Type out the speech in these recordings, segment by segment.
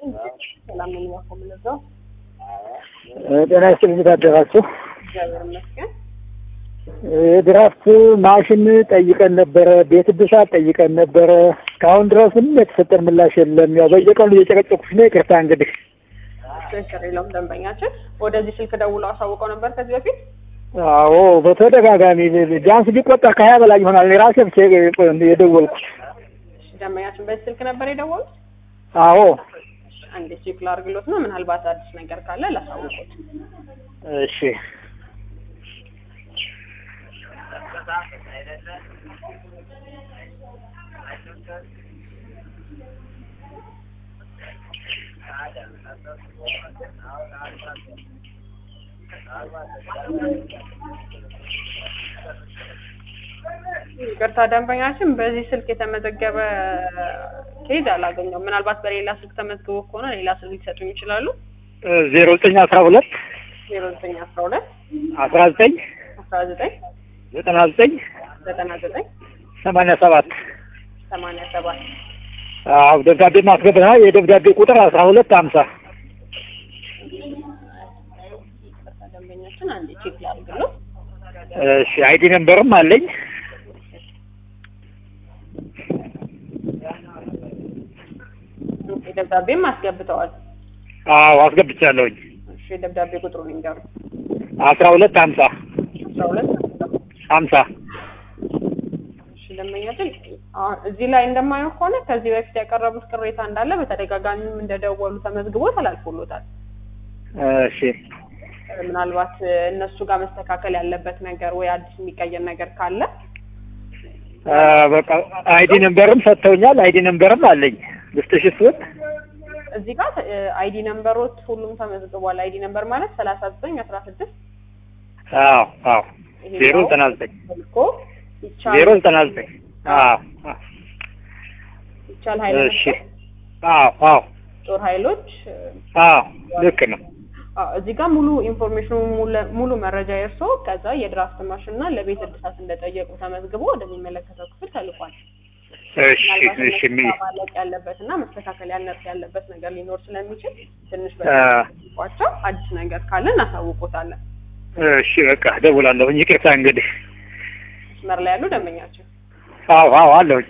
ሰላም ነኝ። ዋኮ ምንዛው ጤና ይስጥልኝ ታደራችሁ። እግዚአብሔር ይመስገን። የድራፍት ማሽን ጠይቀን ነበረ፣ ቤት እድሳት ጠይቀን ነበረ። እስካሁን ድረስ ምንም የተሰጠን ምላሽ የለም። ያው በየቀኑ እየጨቀጨኩሽ ነው። ይቅርታ እንግዲህ ችግር የለውም። ደንበኛችን ወደዚህ ስልክ ደውለው አሳውቀው ነበር ከዚህ በፊት አዎ በተደጋጋሚ ቢያንስ ቢቆጠር ከሀያ በላይ ይሆናል። እኔ ራሴ ብቻ የደወልኩት። እሺ፣ ደንበኛችን በዚህ ስልክ ነበር የደወሉት። አዎ አንዴ ቼክ ላድርግሎት ነው። ምናልባት አዲስ ነገር ካለ ላሳውቁት። እሺ ይቅርታ ደንበኛችን በዚህ ስልክ የተመዘገበ ኬዝ አላገኘውም። ምናልባት በሌላ ስልክ ተመዝግቦ ከሆነ ሌላ ስልክ ሊሰጡኝ ይችላሉ። ዜሮ ዘጠኝ አስራ ሁለት ዜሮ ዘጠኝ አስራ ሁለት አስራ ዘጠኝ አስራ ዘጠኝ ዘጠና ዘጠኝ ዘጠና ዘጠኝ ሰማንያ ሰባት ሰማንያ ሰባት አዎ ደብዳቤ ማስገባት ነው። የደብዳቤ ቁጥር አስራ ሁለት ሀምሳ ይቅርታ ደንበኛችን አንዴ ቼክ ላድርግሎት። እሺ አይዲ ነምበርም አለኝ። የደብዳቤም አስገብተዋል። አዎ አስገብቻለሁኝ። እሺ የደብዳቤ ቁጥሩን ይንገሩ። አስራ ሁለት ሀምሳ አስራ ሁለት ሀምሳ እሺ ደንበኛችን አሁን እዚህ ላይ እንደማየው ከሆነ ከዚህ በፊት ያቀረቡት ቅሬታ እንዳለ በተደጋጋሚም እንደደወሉ ተመዝግቦ ተላልፎሎታል። እሺ ምናልባት እነሱ ጋር መስተካከል ያለበት ነገር ወይ አዲስ የሚቀየር ነገር ካለ አ፣ በቃ አይዲ ነምበርም ሰጥተውኛል። አይዲ ነምበርም አለኝ። ልስጥሽ እሱን? እዚህ ጋር አይዲ ነምበሮች ሁሉም ተመዝግቧል። አይዲ ነምበር ማለት ሰላሳ ዘጠኝ አስራ ስድስት አዎ አዎ ዜሮ ዘጠና ዘጠኝ ልኮ ይቻል ዜሮ ዘጠና ዘጠኝ አዎ አዎ ይቻል ኃይለ እሺ መስቀል አዎ አዎ ጦር ኃይሎች አዎ ልክ ነው። አዎ እዚህ ጋር ሙሉ ኢንፎርሜሽኑ ሙሉ- ሙሉ መረጃ የእርሶ ከዛ የድራፍት ማሽን እና ለቤት እድሳት እንደጠየቁ ተመዝግቦ ወደሚመለከተው ክፍል ተልኳል። እሺ ምናልባት እሺ እነሱ ሚ ጋር ማለቅ ያለበት እና መስተካከል ያነስ ያለበት ነገር ሊኖር ስለሚችል ትንሽ አ፣ በቋቸው አዲስ ነገር ካለ እናሳውቆታለን። እሺ በቃ ደውላለሁኝ። ይቅርታ እንግዲህ መስመር ላይ ያሉ ደንበኛችን አዎ አዎ አለሁኝ።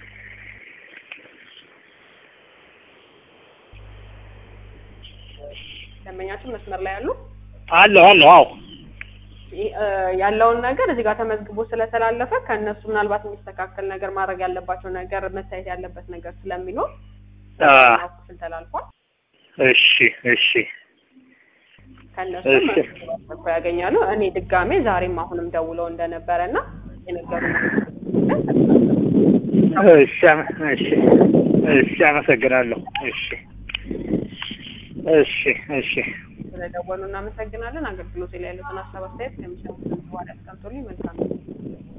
ደንበኛችን መስመር ላይ ያሉ አለሁ አለሁ አዎ ይህ፣ እ፣ ያለውን ነገር እዚህ ጋር ተመዝግቦ ስለተላለፈ ከእነሱ ምናልባት የሚስተካከል ነገር ማድረግ ያለባቸው ነገር መታየት ያለበት ነገር ስለሚኖር አ፣ ክፍል ተላልፏል። እሺ እሺ ከእነሱ እሺ። መልስ ያገኛሉ። እኔ ድጋሜ ዛሬም አሁንም ደውለው እንደነበረ እና የነገሩ እሺ አመ- እሺ እሺ አመሰግናለሁ። እሺ እሺ እሺ ስለደወሉ እናመሰግናለን። አገልግሎት ላይ ያሉትን ሀሳብ አስተያየት ከሚሰሙት በኋላ ያስቀምጡልኝ። መልካም